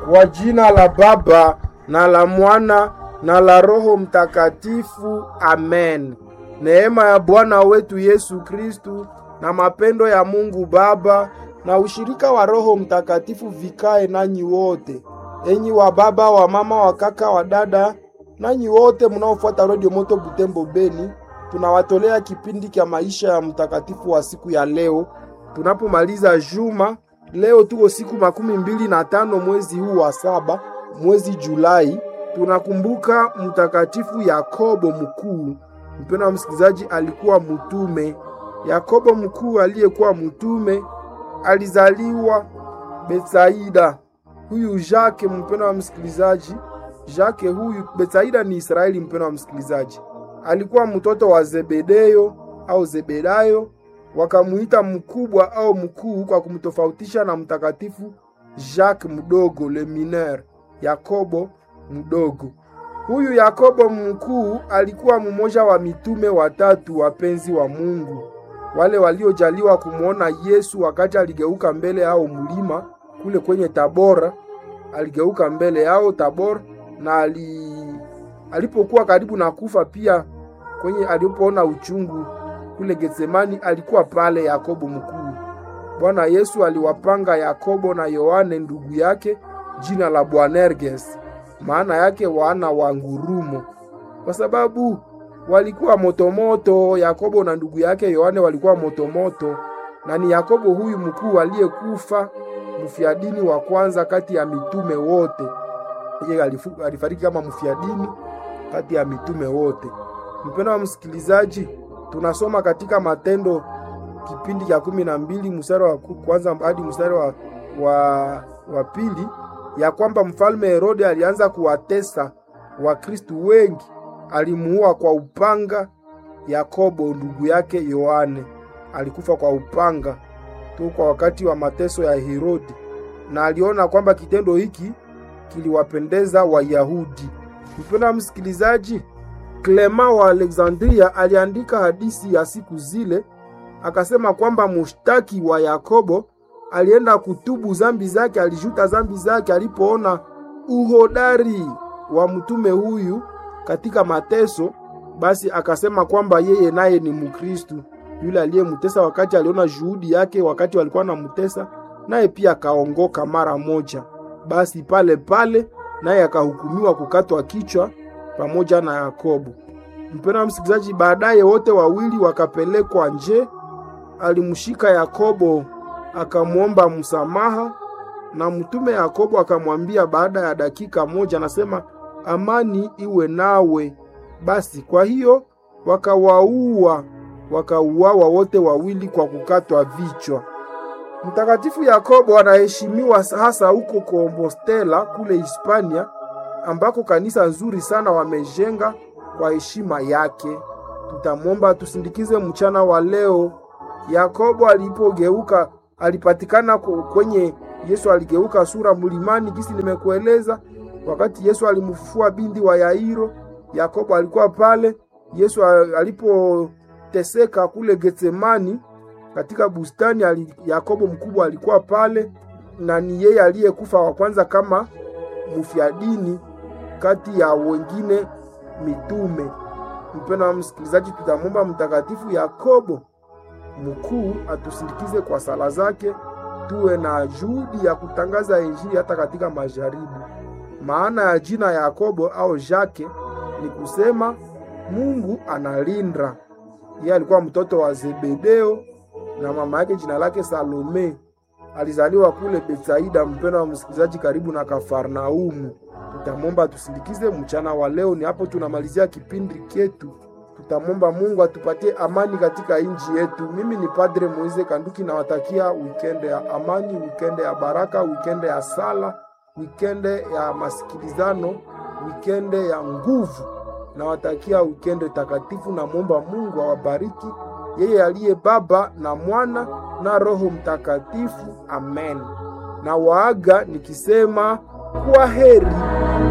Kwa jina la Baba na la Mwana na la Roho Mtakatifu, amen. Neema ya Bwana wetu Yesu Kristu na mapendo ya Mungu Baba na ushirika wa Roho Mtakatifu vikae nanyi wote, enyi wa baba, wa mama, wa kaka, wa dada, nanyi wote mnaofuata Radio Moto Butembo Beni. Tunawatolea kipindi cha maisha ya mtakatifu wa siku ya leo, tunapomaliza juma. Leo tuko siku makumi mbili na tano mwezi huu wa saba, mwezi Julai. Tunakumbuka mtakatifu Yakobo mkuu. Mpendwa wa msikilizaji, alikuwa mtume. Yakobo mkuu aliyekuwa mtume alizaliwa Betsaida. Huyu Jake, mpendwa wa msikilizaji, Jake huyu, Betsaida ni Israeli. Mpendwa wa msikilizaji, alikuwa mtoto wa Zebedeyo au Zebedayo, wakamuita mkubwa au mkuu kwa kumtofautisha na mtakatifu Jacques mdogo, le mineur, Yakobo mdogo. Huyu Yakobo mkuu alikuwa mmoja wa mitume watatu wapenzi wa Mungu, wale waliojaliwa kumwona Yesu wakati aligeuka mbele yao mlima kule kwenye Tabora. Aligeuka mbele yao Tabora, na ali, alipokuwa karibu na kufa pia, kwenye alipoona uchungu kule Getsemani, alikuwa pale Yakobo mkuu. Bwana Yesu aliwapanga Yakobo na Yohane ndugu yake jina la Boanerges, maana yake wana wa ngurumo, kwa sababu walikuwa motomoto. Yakobo na ndugu yake Yohane walikuwa motomoto, na ni Yakobo huyu mkuu aliyekufa mfiadini wa kwanza kati ya mitume wote. Yeye alifariki kama mfiadini kati ya mitume wote. Mpendwa wa msikilizaji, tunasoma katika Matendo kipindi cha kumi na mbili mstari wa kwanza hadi mstari wa, wa, wa pili ya kwamba mfalme Herode alianza kuwatesa Wakristu wengi, alimuua kwa upanga. Yakobo ndugu yake Yohane alikufa kwa upanga tu kwa wakati wa mateso ya Herodi, na aliona kwamba kitendo hiki kiliwapendeza Wayahudi. Mpendwa msikilizaji, Klema wa Alexandria aliandika hadisi ya siku zile, akasema kwamba mushtaki wa Yakobo alienda kutubu zambi zake, alijuta zambi zake alipoona uhodari wa mtume huyu katika mateso. Basi akasema kwamba yeye naye ni Mkristu. Yule aliyemutesa wakati aliona juhudi yake wakati walikuwa namutesa, naye pia akaongoka mara moja. Basi pale pale naye akahukumiwa kukatwa kichwa pamoja na Yakobo. Mpendwa msikilizaji, baadaye wote wawili wakapelekwa nje. Alimshika Yakobo akamwomba msamaha, na mtume Yakobo akamwambia baada ya dakika moja, anasema amani iwe nawe. Basi kwa hiyo wakawaua, wakauawa wote wawili kwa kukatwa vichwa. Mtakatifu Yakobo anaheshimiwa hasa huko Kompostela kule Hispania, ambako kanisa nzuri sana wamejenga kwa heshima yake. Tutamwomba tusindikize mchana wa leo. Yakobo alipogeuka alipatikana kwenye Yesu aligeuka sura mlimani, kisi nimekueleza. Wakati Yesu alimfufua binti wa Yairo, Yakobo alikuwa pale. Yesu alipoteseka kule Getsemani katika bustani ali, Yakobo mkubwa alikuwa pale, na ni yeye aliyekufa wa kwanza kama mfiadini kati ya wengine mitume. Mpendwa wa msikilizaji, tutamwomba mtakatifu Yakobo mkuu atusindikize kwa sala zake, tuwe na juhudi ya kutangaza Injili hata katika majaribu. Maana ya jina Yakobo au Jake ni kusema Mungu analinda. Yeye alikuwa mtoto wa Zebedeo na mama yake jina lake Salome. Alizaliwa kule Betsaida, mpendwa wa msikilizaji, karibu na Kafarnaumu. Tutamwomba tusindikize mchana wa leo. Ni hapo tunamalizia kipindi chetu. Tutamwomba Mungu atupatie amani katika nchi yetu. Mimi ni Padre Moise Kanduki, nawatakia wikende ya amani, wikende ya baraka, wikende ya sala, wikende ya masikilizano, wikende ya nguvu. Nawatakia wikende takatifu. Namwomba Mungu awabariki yeye aliye Baba na Mwana na Roho Mtakatifu. Amen. Na waaga nikisema kwa heri.